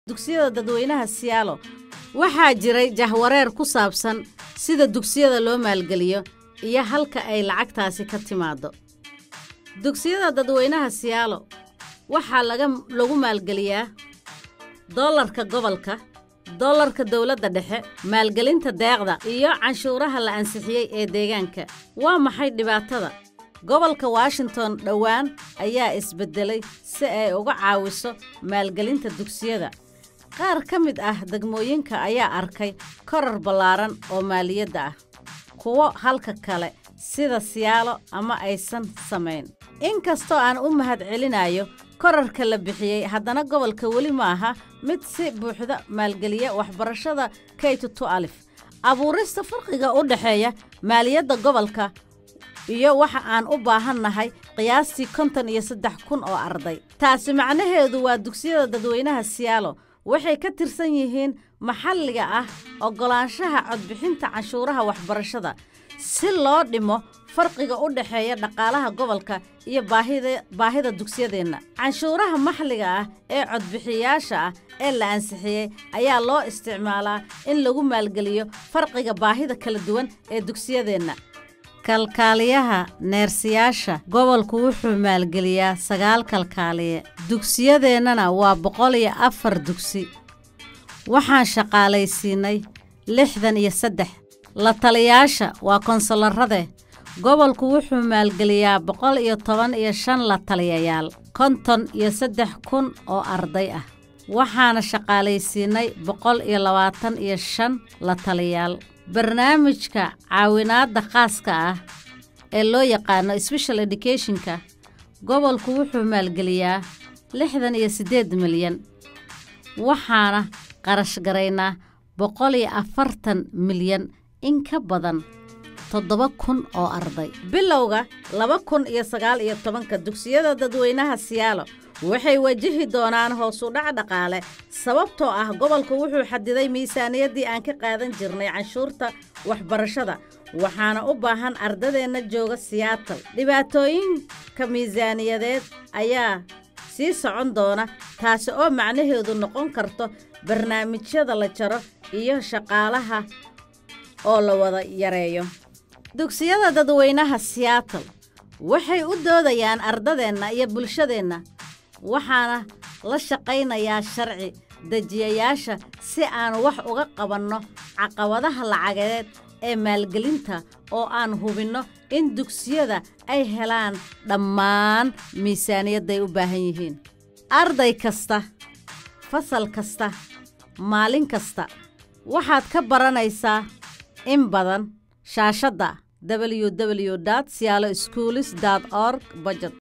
dugsiyada dadweynaha siyaalo waxaa jiray jahwareer ku saabsan sida dugsiyada loo maalgeliyo iyo halka ay lacagtaasi ka timaaddo dugsiyada dadweynaha siyaalo waxaa laga lagu maalgeliyaa dollarka gobolka dollarka dowladda dhexe maalgelinta deeqda iyo canshuuraha la ansixiyey ee deegaanka waa maxay dhibaatada gobolka washington dhowaan ayaa isbeddelay si ay uga caawiso maalgelinta dugsiyada qaar ka mid ah degmooyinka ayaa arkay korar ballaaran oo maaliyadda ah kuwo halka kale sida siyaalo ama aysan samayn inkastoo aan u mahad celinayo korarka la bixiyey haddana gobolka weli ma aha mid si buuxda maalgeliya waxbarashada kaytutu alif abuurista farqiga u dhexeeya maaliyadda gobolka iyo waxa aan u baahannahay qiyaastii konton iyo saddex kun oo arday taasi macnaheedu waa dugsiyada dadweynaha siyaalo waxay ka tirsan yihiin maxalliga ah oggolaanshaha codbixinta canshuuraha waxbarashada si loo dhimo farqiga u dhexeeya dhaqaalaha gobolka iyo baahida baahida dugsiyadeenna canshuuraha maxalliga ah ee codbixiyayaasha ah ee la ansixiyey ayaa loo isticmaalaa in lagu maalgeliyo farqiga baahida kala duwan ee dugsiyadeenna kalkaaliyaha neersiyaasha gobolku wuxuu maalgeliyaa sagaal kalkaaliye dugsiyadeennana waa boqol iyo afar dugsi waxaan shaqaalaysiinay lixdan iyo saddex la taliyaasha waa konsularrade gobolku wuxuu maalgeliyaa boqol iyo toban iyo shan la taliyayaal konton iyo saddex kun oo arday ah waxaana shaqaalaysiinay boqol iyo labaatan iyo shan la taliyaal barnaamijka caawinaadda khaaska ah ee loo yaqaano special educationka gobolku wuxuu maalgeliyaa lixdan iyo siddeed milyan waxaana qarash garaynaa boqol iyo afartan milyan in ka badan toddoba kun oo arday bilowga laba kun iyo sagaal iyo tobanka dugsiyada dadweynaha siyaalo waxay wajihi doonaan hoos u dhac dhaqaale sababtoo ah gobolku wuxuu xadiday miisaaniyaddii aan ka qaadan jirnay canshuurta waxbarashada waxaana u baahan ardadeenna jooga siyaatal dhibaatooyinka miisaaniyadeed ayaa sii socon doona taasi oo macnaheedu noqon karto barnaamijyada la jaro iyo shaqaalaha oo la wada yareeyo dugsiyada dadweynaha siyaatal waxay u doodayaan ardadeenna iyo bulshadeenna waxaana la shaqaynayaa sharci dejiyayaasha si aan wax uga qabanno caqabadaha lacageed ee maalgelinta oo aan hubinno in dugsiyada ay helaan dhammaan miisaaniyadday u baahan yihiin arday kasta fasal kasta maalin kasta waxaad ka baranaysaa in badan shaashadda www siyaalo schoolis org budget